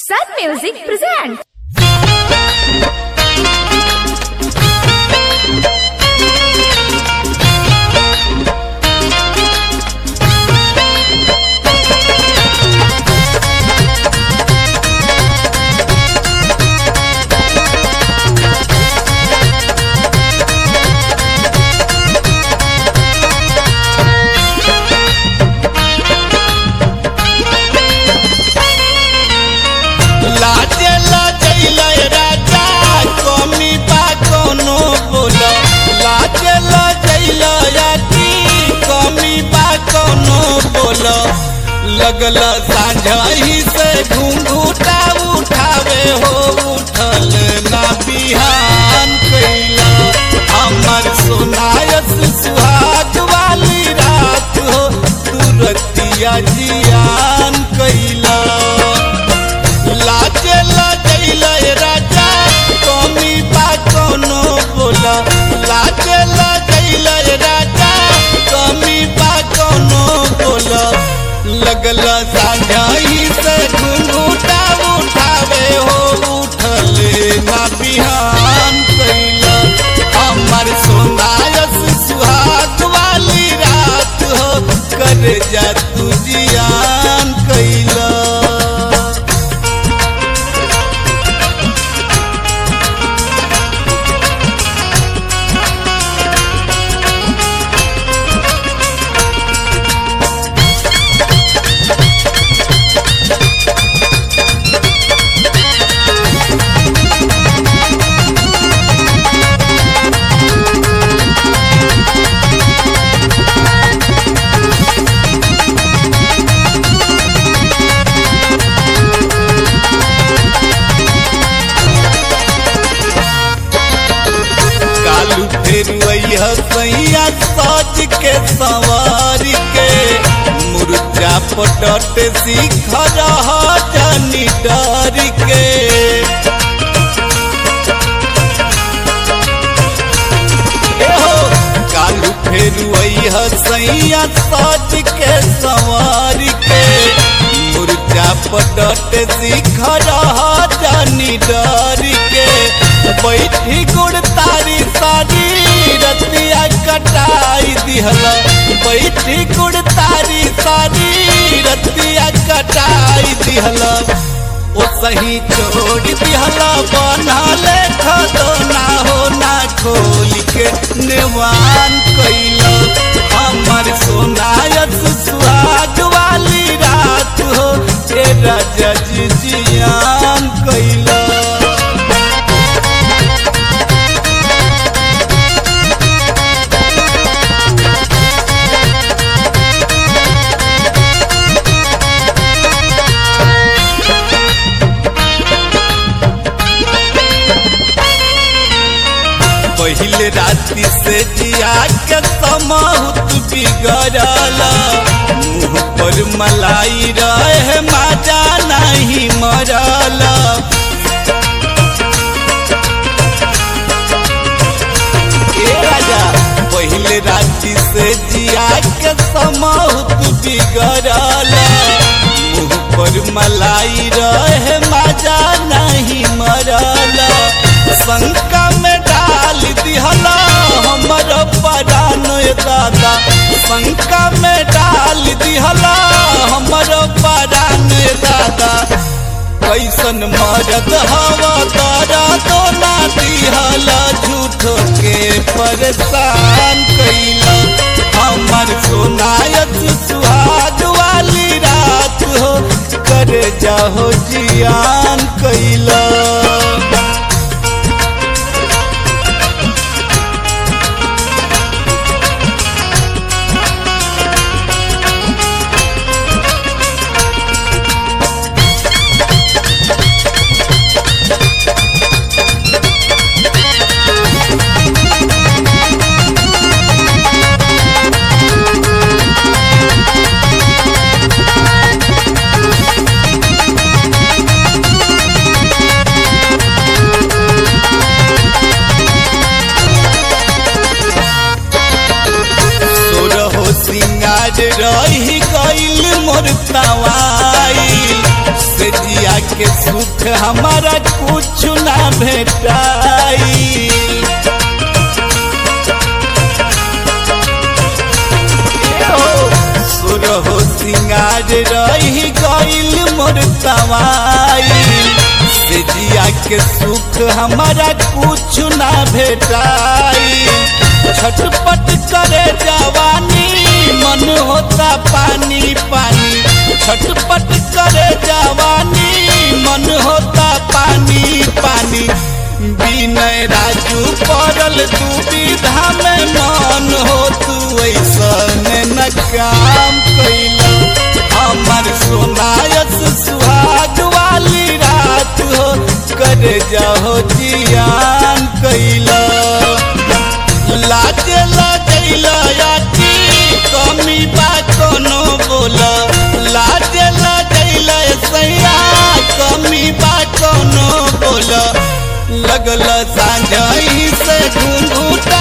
Sun Music presents. लाजे लजैले राजा कमी बा कोनो बोल लाजे लजैले याकी कमी बा कोनो बोल लगल साझही से घुंघूटा उठावे हो उठल ना बिहान कैला हमर सोनायस सुहाग वाली रात हो तुरतिया जियान कैला लाजे लजैले राजा कमी बा कोनो बोला लाजे लजैले राजा कमी बा कोनो बोला लगल साझाई से घुंघूटा उठावे हो उठले ना बिहान कैला हमर सोनायस सुहाग वाली रात हो कर जा तू जियान कैला कालू फेर वही सैया सज के सवार के मुर्जा पटट सीख रह जनी डर के एहो, कालू फेर वही सैया सज के सवार के मुर्जा पटट सीख रह जनी डर के बैठी गुड़ तारी सारी रतिया कटाई दिहला बैठी गुड़ तारी सारी रतिया कटाई दिहला ओ सही छोड़ दिहला बना ले खदो ना हो ना खोल के नेवान कैला हमर सोनायस सुहाग वाली रात हो ए राजा जी जियान कैला पहले राति से जिया के समहुत बिगड़ल मुंह पर मलाई रहे माजा नहीं मरल ए राजा पहले राति से जिया के समहुत बिगड़ल मुंह पर मलाई रहे माजा नहीं मरल शंका में डाल दिहला हमर परान दादा शंका में डाल दिहला हमर परान दादा कैसन मरद हवा तारा तो ना दिहला झूठो के परेशान कैला हमर सोनायत सुहाग वाली रात हो कर जाहो जियान कैला के सुख हमारा कुछ ना भेटाई सुरहो सिंगार रही गईल मोर तवाई से जिया के सुख हमारा कुछ ना भेटाई छटपट करे जवानी मन होता पानी पानी छटपट करे जवानी मन होता पानी पानी विनय राजू पड़ल दुविधा में मन हो तू ऐसन न काम कैला हमर सोनायस सुहाग वाली रात हो कर जाहो जियान कैला लाज लगैला याती कमी बा कोनो बोला लाज लगैला सैया कमी बा कोनो बोला लगल साँझ से घूंघूटा